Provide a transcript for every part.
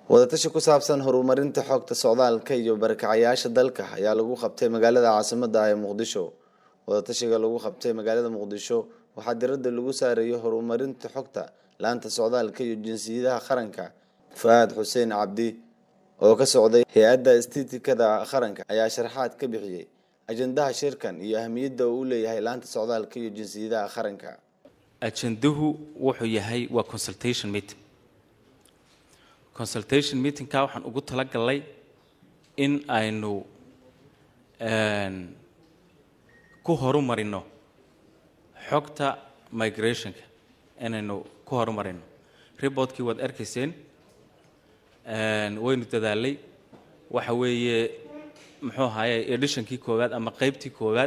wadatashi ku saabsan horumarinta xogta socdaalka iyo barakacayaasha dalka ayaa lagu qabtay magaalada caasimada ah ee muqdisho wadatashiga lagu qabtay magaalada muqdisho waxaa diradda lagu saareeyay horumarinta xogta laanta socdaalka iyo jinsiyadaha qaranka fa-aad xuseen cabdi oo ka socday hay-adda istiitikada qaranka ayaa sharaxaad ka bixiyey ajendaha shirkan iyo ahmiyadda uu u leeyahay laanta socdaalka iyo jinsiyadaha qaranka ajenduhu wuxuu yahay waa consultation meeting consultation meetingka waxaan ugu talagalnay in aynu ku horumarino xogta migrationka inaynu ku horumarino reportkii waad arkayseen waynu dadaalay waxa weeye muxuu ahaye editionkii koowaad ama qeybtii koowaad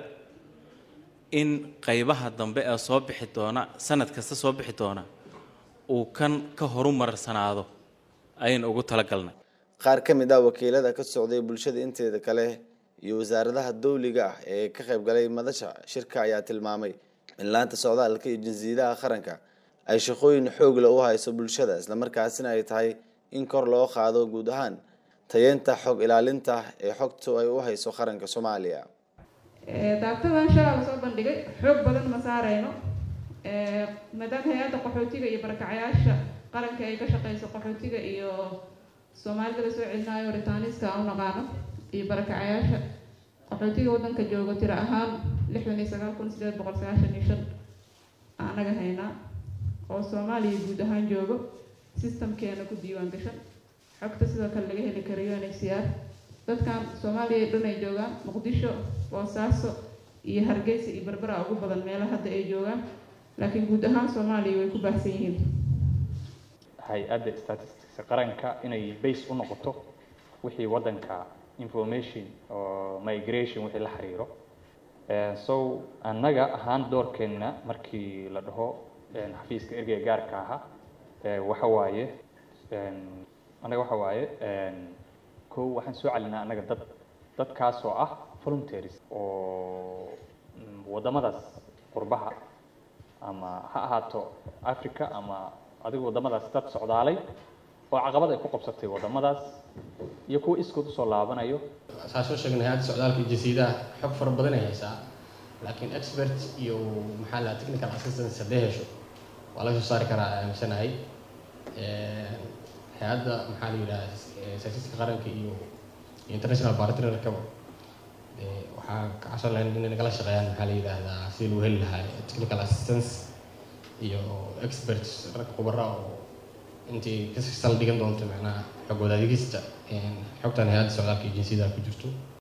in qeybaha dambe ee soo bixi doona sanad kasta soo bixi doona uu kan ka horumarsanaado ayaynu ugu talagalnay qaar ka mid ah wakiilada ka socday bulshada inteeda kale iyo wasaaradaha dowliga ah ee ka qayb galay madasha shirka ayaa tilmaamay in laanta socdaalka iyo jinsiyadaha qaranka ay shaqooyin xoogla u hayso bulshada islamarkaasina ay tahay in kor loo qaado guud ahaan tayeenta xog ilaalinta ee xogtu ay u hayso qaranka soomaaliya daabtadan shalaa lasoo bandhigay xoog badan ma saareyno maadaama hay-adda qaxootiga iyo barakacayaasha qaranka ay ka shaqeyso qaxootiga iyo soomaalida lasoo celinaayo ritaaniska aan u naqaano iyo barakacayaasha qaxootiga waddanka joogo tiro ahaan lixdan iyo sagaal kun sideed boqol sagaashan iyo shan anaga haynaa oo soomaaliya guud ahaan joogo systemkeena ku diiwaan gashan xogta sidoo kale laga heli karayo unhcr dadkan soomaaliya dhan ay joogaan muqdisho boosaaso iyo hargeysa iyo berbera ugu badan meelaha hadda ay joogaan laakiin guud ahaan soomaaliya way ku baahsan yihiin hay-adda statisticska qaranka inay base u noqoto wixii waddanka information oo migration wixii la xiriiro so annaga ahaan doorkeenna markii la dhaho xafiiska ergeyga gaarka ahaa waxa waaye annaga waxa waaye ko waxaan soo celinaa annaga dad dadkaas oo ah voluntaries oo waddamadaas qurbaha ama ha ahaato africa ama adigu waddamadaas dad socdaalay oo caqabad ay ku qabsatay waddamadaas iyo kuwa iskood usoo laabanayo saa soo sheegnay hay-adda socdaalka iyo jinsiyadaha xog fara badan ay haysaa laakiin expert iyo maxaa la technical assistance haddee hesho waa laga soo saari karaa aaminsanahay hay-adda maxaa la yidhaha statistiska qaranka iyo international partnerkaba waxaa ka cabsan lahayn inay nagala shaqeeyaan maxaa la yidhaahdaa sidii lagu heli lahaa technical assistance iyo experts rag khubara oo intii ka sal dhigan doonto macnaha xog wadaadegista xogtan hay-adda socdaalka iyo jinsiyadaha ku jirto